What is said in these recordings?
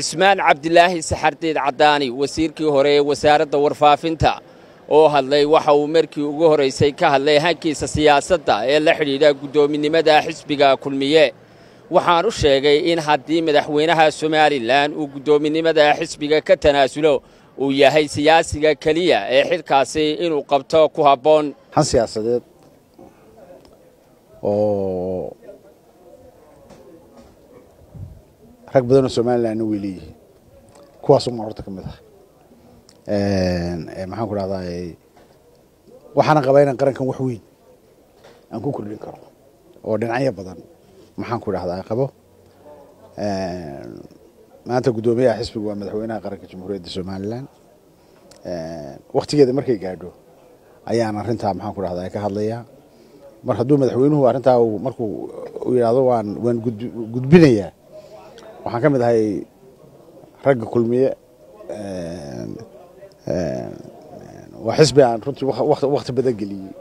cismaan cabdilaahi saxardiid caddaani wasiirkii hore ee wasaaradda warfaafinta oo hadlay waxa uu markii ugu horraysay ka hadlay hankiisa siyaasadda ee la xidhiidha guddoominimada xisbiga kulmiye waxaan u sheegay in haddii madaxweynaha somalilan uu guddoominimada xisbiga ka tanaasulo uu yahay siyaasiga keliya ee xilkaasi inuu qabto ku habboon han siyaasadeed oo rag badanoo somalilanna way leeyihiin kuwaasumaa horta ka mid ah maxaan ku dhahdaa waxaana qabaa inaan qarankan wax weyn aan ku kordhin karo oo dhinacyo badan maxaan ku dhahdaa qabo maanta guddoomiyaha xisbiga waa madaxweynaha qaranka jamhuuriyadda somalilan waktigeeda markay gaadho ayaan arrintaa maxaan ku dhahdaa ka hadlayaa mar hadduu madaxweynuhu arrintaa markuu yidhaahdo waan waan gudbinayaa waxaan ka mid ahay ragga kulmiye waa xisbi aan runtii wakti badan geliyey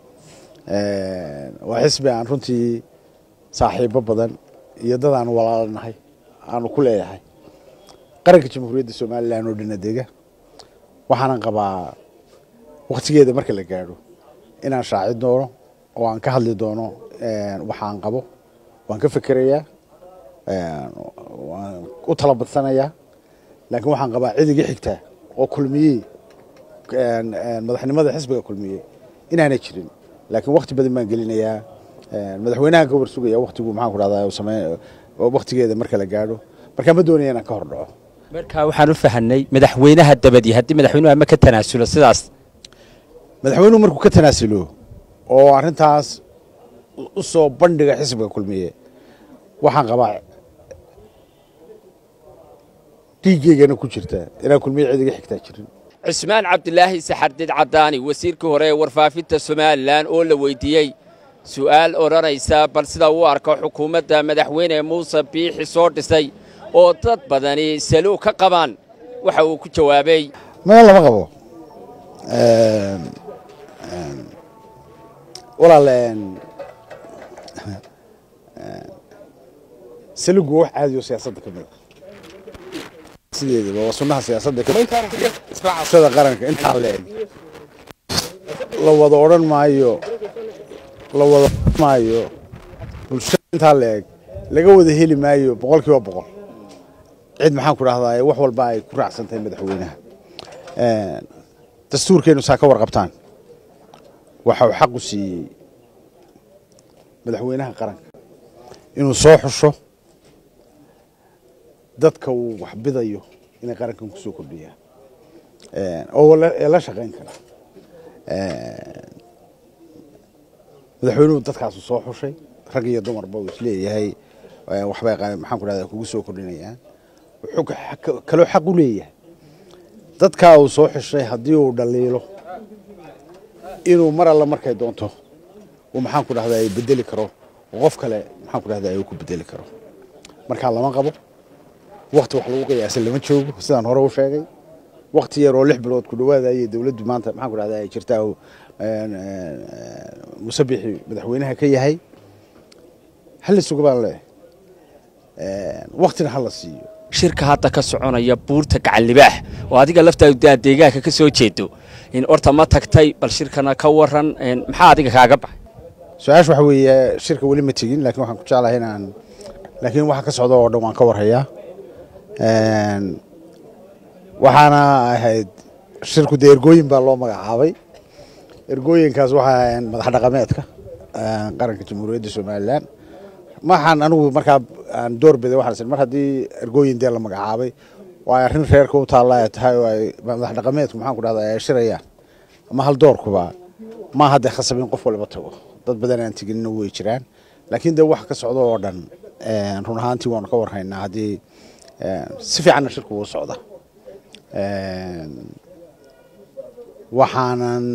waa xisbi aan runtii saaxiibo badan iyo dad aan walaalanahay aanu ku leeyahay qaranka jamhuuriyadda somalilan oo dhina dega waxaanan qabaa waktigeeda marka la gaadho inaan shaaci doono oo aan ka hadli doono waxaan qabo waan ka fekerayaa waan u tala badsanayaa laakiin waxaan qabaa cidigii xigtaa oo kulmiyey madaxnimada xisbiga kulmiye inaanay jirin laakiin wakti badan baan gelinayaa madaxweynahan ka warsugaya waktigu maxaan ku dhahdaa same waktigeeda marka la gaadho markaa ma doonaya inaan ka hor dhaco markaa waxaan u fahanay madaxweynaha dabadii haddii madaxweynuhu ama ka tanaasulo sidaas madaxweynuhu markuu ka tanaasulo oo arrintaas u soo bandhiga xisbiga kulmiye waxaan qabaa dhiiggeygana ku jirta inaan kulmiye cidiga xigtaa jirin cismaan cabdilaahi saxardiid caddaani wasiirkii hore ee warfaafinta somalilan oo la weydiiyey su'aal odhanaysa bal sida uu arko xukuumadda madaxweyne muuse biixi soo dhisay oo dad badani saluu ka qabaan waxa uu ku jawaabay maya lama qabo walaal salugu wax caadi oo siyaasadda ka mid a sideedaba waa sunnaha siyaasadda bulshada qaranka intaa la eg la wada odhan maayo la wada odhan maayo bulshada intaa la eg laga wada heli maayo boqol kiiba boqol cid maxaan ku dhahdaa wax walba ay ku raacsan tahay madaxweynaha dastuurkeennu saa ka warqabtaan waxa uu xaqu siiyey madaxweynaha qaranka inuu soo xusho dadka uu wax bidayo inay qarankan ku soo kordhiyaan oo ee la shaqayn kara madaxweynuhu dadkaasu soo xushay rag iyo dumarba uu isleeyahay waxbay maxaan ku dhahdaa kugu soo kordhinayaan wuxuu kaloo xaq u leeyahay dadkaa uu soo xushay haddii uu dhaliilo inuu mar alla markay doonto uu maxaan ku dhahdaa bedeli karo oo qof kale maxaan ku dhahdaa uu ku bedeli karo markaa lama qabo wakti wax lagu qiyaasa lama joogo sidaan hore u sheegay wakti yar oo lix bilood ku dhawaadayay dowladdu maanta maxaan ku dhahdaa ay jirtaa musabixi madaxweynaha ka yahay hala suga baan leeyahay waktina hala siiyo shirka hadda ka soconaya buurta gacallibaax oo adiga laftaadu aa deegaanka ka soo jeedo in orta ma tagtay bal shirkana ka waran maxaa adiga kaaga baxay su-aasha waxa weeye shirka weli ma tegin laakiin waxaan ku jeclahay inaan laakiin waxa ka socda oo dhan waan ka warhayaa waxaana ahayd shirku dee ergooyin baa loo magacaabay ergooyinkaas waxay ahayn madax dhaqameedka qaranka jamhuuriyadda somalilan maxaan anigu markaa aan door biday waxaan mar haddii ergooyin dee la magacaabay oo ay arrin reerka u taalla ay tahay oo ay madax dhaqameedku maxaan ku dhahdaa ay shirayaan ama hal doorkuba ma hadda khasab in qof walba tago dad badan aan teginina way jiraan laakiin dee waxa ka socda oo dhan run ahaantii waanu ka warhaynaa haddii si fiicanna shirku uu socda waxaanan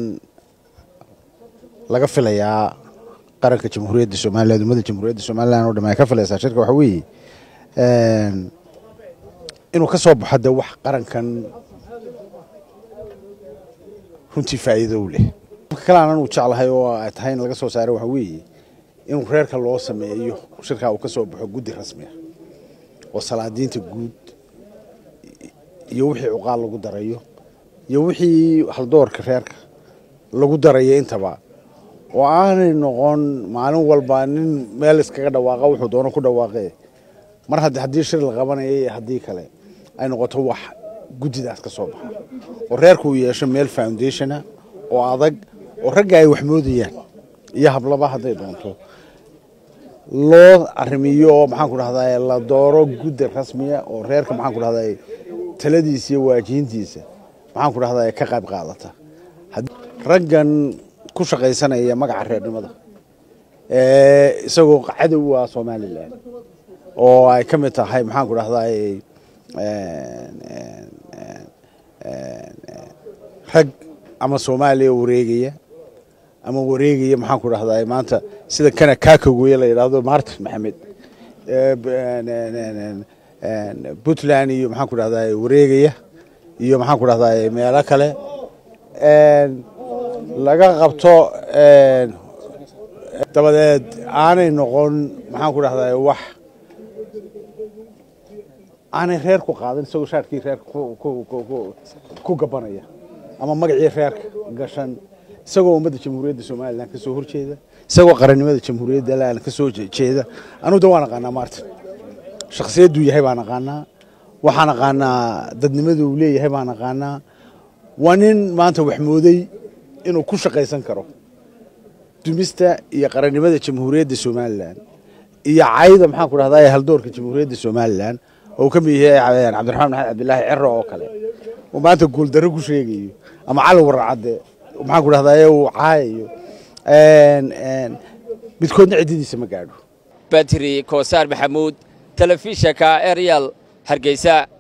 laga filayaa qaranka jamhuuriyadda somaliland ummadda jamhuuriyadda somaliland oo dham ay ka filaysaa shirka waxa weeye inuu ka soo baxo de wax qarankan runtii faa'iido u leh marka kale aanan uu jeclahay oo ay tahay in laga soo saaro waxa weeye in reerka loo sameeyo shirkaa uu ka soo baxo guddi rasmi ah oo salaadiinta guud iyo wixii cuqaal lagu darayo iyo wixii haldoorka reerka lagu darayo intaba oo aanay noqon maalin walba nin meel iskaga dhawaaqa wuxuu doono ku dhawaaqe mar haddii haddii shir la qabanaya iyo haddii kale ay noqoto wax guddidaas ka soo baxa oo reerku uu yeesho meel foundationa oo adag oo ragga ay wax moodayaan iyo hablaba hadday doonto loo arrimiyo oo maxaan ku dhahdaa la dooro guddi rasmiya oo reerka maxaan ku dhahdaa taladiisa iyo waajihintiisa maxaan ku dhahdaa ka qayb qaadata raggan ku shaqaysanaya magaca reernimada isagoo cadow ah somalilan oo ay ka mid tahay maxaan ku dhahdaa rag ama soomaaliya wareegaya ama wareegaya maxaan ku dhahdaa maanta sida kana kaakagoye la yidhaahdo martin maxamed puntland iyo maxaan ku dhahdaa wareegaya iyo maxaan ku dhahdaa meelo kale laga qabto dabadeed aanay noqon maxaan ku dhahdaa wax aanay reer ku qaadan isagoo shaarkii reerka ku gabanaya ama magacii reerka gashan isagoo ummadda jamhuuriyadda somalilan ka soo horjeeda isagoo qarannimada jamhuuriyadda lan ka soo jeeda anugu da waan aqaanaa martin shakhsiyadduu yahay baan aqaanaa waxaan aqaanaa dadnimada uu leeyahay baan aqaanaa waa nin maanta wax mooday inuu ku shaqaysan karo dumista iyo qarannimada jamhuuriyadda somalilan iyo cayda maxaan ku dhahdaa haldoorka jamhuuriyadda somalilan oo ka mid yahay cabdiraxmaan maxamed cabdilaahi cero oo kale uu maanta guuldarro ku sheegayo ama cali waracadde maxaan ku dhahdaa uu caayayo midkoodna ciddadiisa ma gaadho batri koosaar maxamuud telefishanka eryal hargeysa